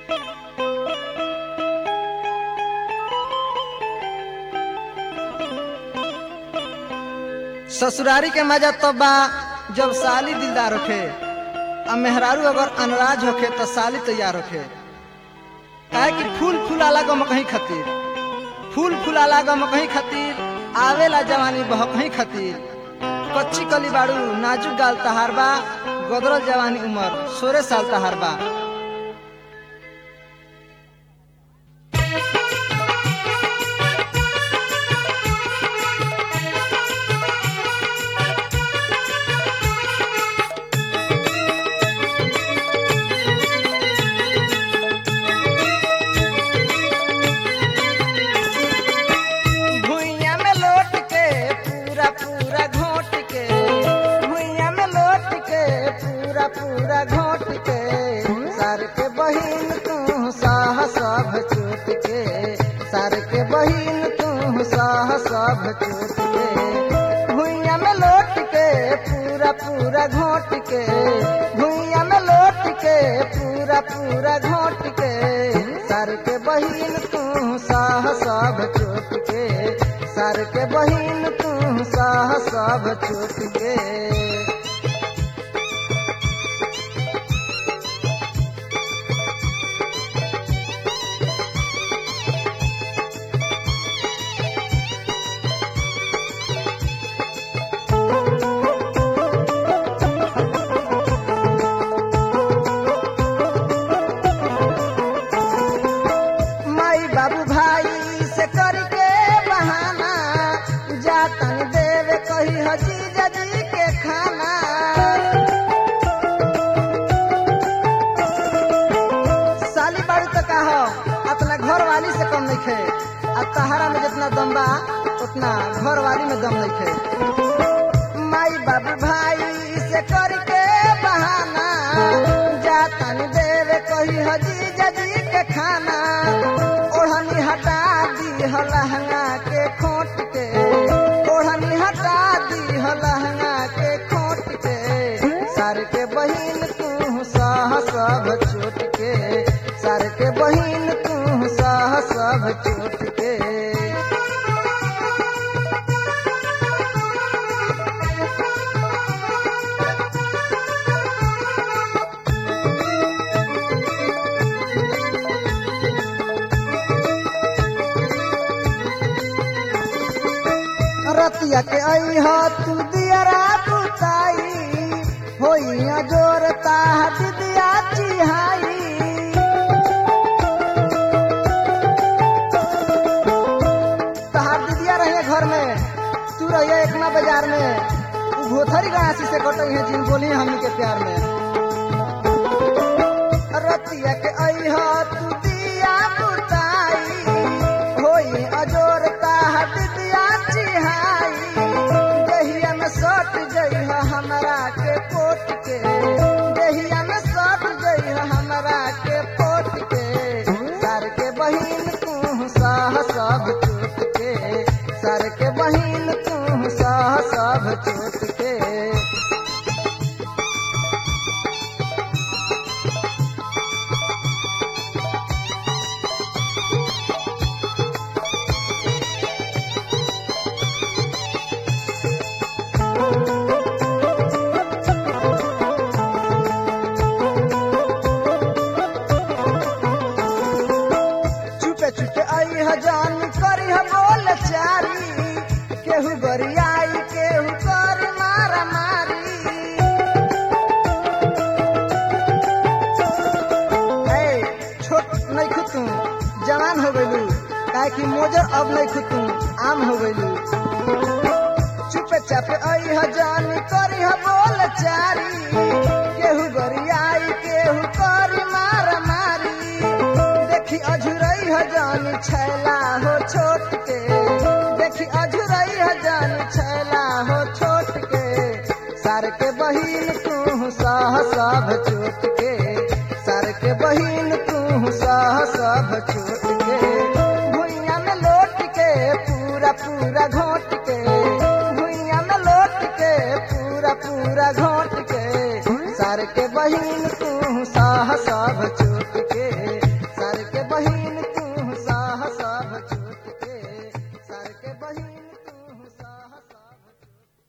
ससुरारी के मजा तब बा जब साली दिलदार होखे आ मेहरारू अगर अनराज होखे तो साली तैयार होखे काहे कि फूल फूलाला गम कहीं खातिर फूल फूलाला गम कहीं खातिर आवेला जवानी बह कहीं खातिर कच्ची कली बाड़ू नाजुक गाल तहार बा गदरल जवानी उमर सोरे साल तहार बा भुइया में लौट के पूरा पूरा घोट के भुइया में लौट के पूरा पूरा घोट के सर के बहिन तू साह सब चोट के सर के बहिन तू साह सब चोट के भुइया में लौट के पूरा पूरा घोट के भुइया में लौट के पूरा पूरा घोट के सर के बहिन तू साह सब चोट के सर के बहिन तू साह सब चोट के माई बाबू भाई से करके बहाना जातन देवे कही हजी जजी के खाना साली बाड़ी तो का हो अपना घर वाली से कम नहीं खे आ तहारा में जितना दम बा उतना घर वाली में दम नहीं खे माई बाबू भाई से करके बहाना जातन देवे कही हजी जजी के खाना ओढ़नी हटा दी हो लहंगा के खोट के ओढ़नी हटा दी हो लहंगा के खोट के सर के बहिन तू सह सब चोट के सर के बहिन तू सह सब चोट के रतिया के आई हो तू दियरा बुताई होइया जोरता दिदिया चिहाई तहार दिदिया रहे घर में तू रहिए एकना बाजार में उ भोथरी गणासी से कटई है जिन बोली हमनी के प्यार में रतिया के आई हो तू दिया बुताई होई अजोरता दिदिया चिहाई देहिया में सट गई है हमरा के पोट के देहिया में सट गई है हमरा के पोट के सर के बहिन तू साह सब चोट के सर के बहिन तू साह सब चोट के चुपे चुपे आई हजान करी ह बोल चारी केहू गरियाई केहू कर मारा मारी ए छोट नहीं खुतू जवान हो गइलू काहे कि मोजर अब नहीं खुतू आम हो गइलू चुपे चापे आई हजान करी ह बोल चारी केहू गरियाई केहू कर मारा मारी देखी अझुरई हजानी छैला हो छोट के देखी अझुरई हजानी छैला हो छोट के सर के बहिन तू सह सब चोट के सर के बहिन तू सह सब चोट के भुइया में लौट के पूरा पूरा घोट के भुइया में लौट के पूरा पूरा घोट के सर के बहिन तू सह सब चोट